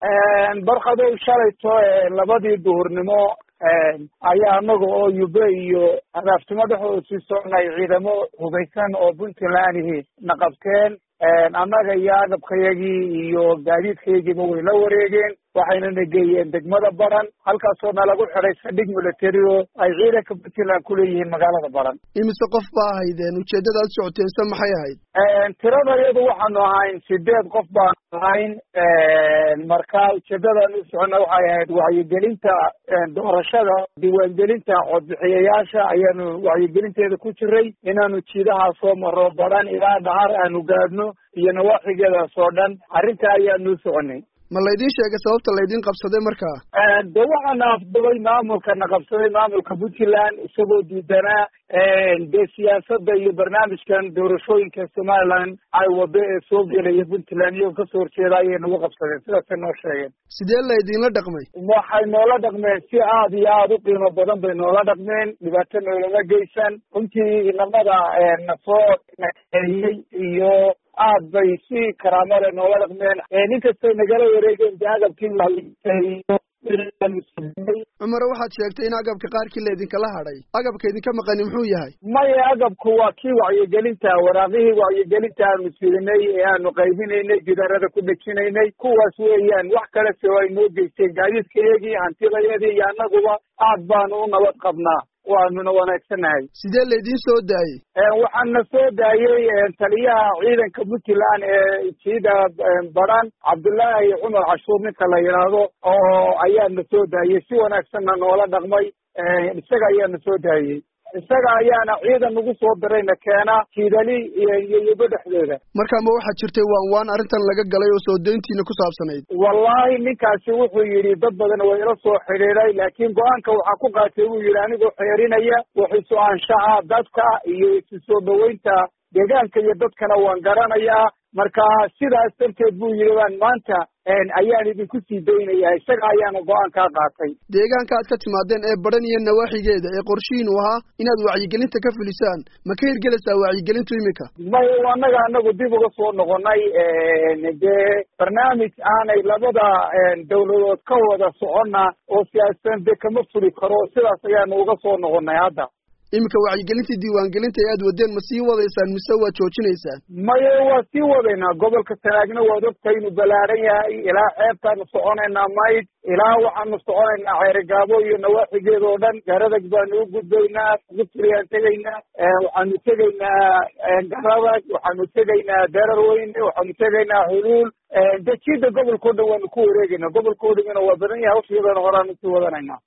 barkadow shalayto labadii duhurnimo ayaa anaga oo yube iyo adaaftumo dhexdooda sii soconay ciidamo hubaysan oo puntlandihi na qabteen annaga iyo agabkayagii iyo gaadiidkayagiiba way la wareegeen waxayna na geeyeen degmada baran halkaasoo nalagu xiday saldhig military oo ay ciidanka puntland kuleeyihiin magaalada baran imise qof ba ahaydeen ujeeddada ad socoteense maxay ahayd tirada iyadu waxaanu ahayn sideed qof baanu ahayn marka ujeedadan u socona waxay ahayd wacyigelinta doorashada diiwaangelinta codbixiyayaasha ayaanu wacyigelinteeda ku jiray inaanu jiidahaa soo maro baran ilaa dhahar aanu gaadhno iyo nawaaxigeedaas oo dhan arrinta ayaanu soconay ma laydin sheegay sababta laydin qabsaday markaa de waxaana afdubay maamulka na qabsaday maamulka puntland isagoo diidanaa dee siyaasadda iyo barnaamijkan doorashooyinka somaliland ay wado ee soo gelaya puntland iyagoo kasoo horjeeda ayay nagu qabsadeen sidaasay noo sheegeen sidee laydinla dhaqmay waxay noola dhaqmeen si aad iyo aada u qiimo badan bay noola dhaqmeen dhibaato noolama geysan runtii inamada nasoo naeeyey iyo aad bay si karaamo le noola dhaqmeen ninkastay nagala wareegeen de agabkii cumare waxaad sheegtay in agabka qaarkii laydinkala hadhay agabka idinka maqani muxuu yahay maya agabku waa kii wacyigelinta waraaqihii wacyigelinta aanu sirinay ee aanu qaybinaynay gidarada ku dhejinaynay kuwaas weeyaan wax kale se ay noo geysteen gaadiidkayagii hantidayadii iyo annaguba aad baanu u nabad qabnaa waanuna wanaagsanahay sidee laydin soo daayey waxaana soo daayey taliyaha ciidanka puntland ee jiida baran cabdullaahi cumar cashuur ninka la yidhaahdo oo ayaana soo daayey si wanaagsanna noola dhaqmay isaga ayaana soo daayey isaga ayaana ciidan nagu soo dirayna keena jiidali iyo yubo dhexdeeda marka ma waxaa jirtay waan waan arrintan laga galay oo soo dayntiina ku saabsanayd wallahi ninkaasi wuxuu yidhi dad badan waa ila soo xidhiiday laakiin go-aanka waxaa ku qaatay buu yidhi anigoo xeerinaya waxisu anshaxa dadka iyo isu soo dhaweynta deegaanka iyo dadkana waan garanayaa marka sidaas darteed buu yidhi baan maanta ayaan idinku sii daynaya isaga ayaana go-aankaa qaatay deegaanka aad ka timaadeen ee baran iyo nawaaxigeeda ee qorshihiinu ahaa inaad wacyigelinta ka fulisaan ma ka hirgelaysaa wacyigelintu iminka may annaga anagu dib uga soo noqonay dee barnaamij aanay labada dawladood ka wada soconna oo siyaasadan dee kama fuli karo sidaas ayaanu uga soo noqonay hadda iminka wacyigelintii diiwaangelinta ee aad wadeen ma sii wadaysaan mise waad joojinaysaan maye waa sii wadaynaa gobolka sanaagna waad ogtahay inuu balaaran yahay ilaa xeebtaanu soconaynaa mayd ilaa waxaanu soconaynaa ceerigaabo iyo nawaaxigeeda oo dhan garadag baanu u gudbaynaa gutriyaan tegaynaa waxaanu tegaynaa garadag waxaanu tegaynaa dararweyne waxaanu tegaynaa huluul dejida gobolka o dhan waanu ku wareegaynaa gobolka o dhamina waa badan yahay hawshiyadan horaanu sii wadanaynaa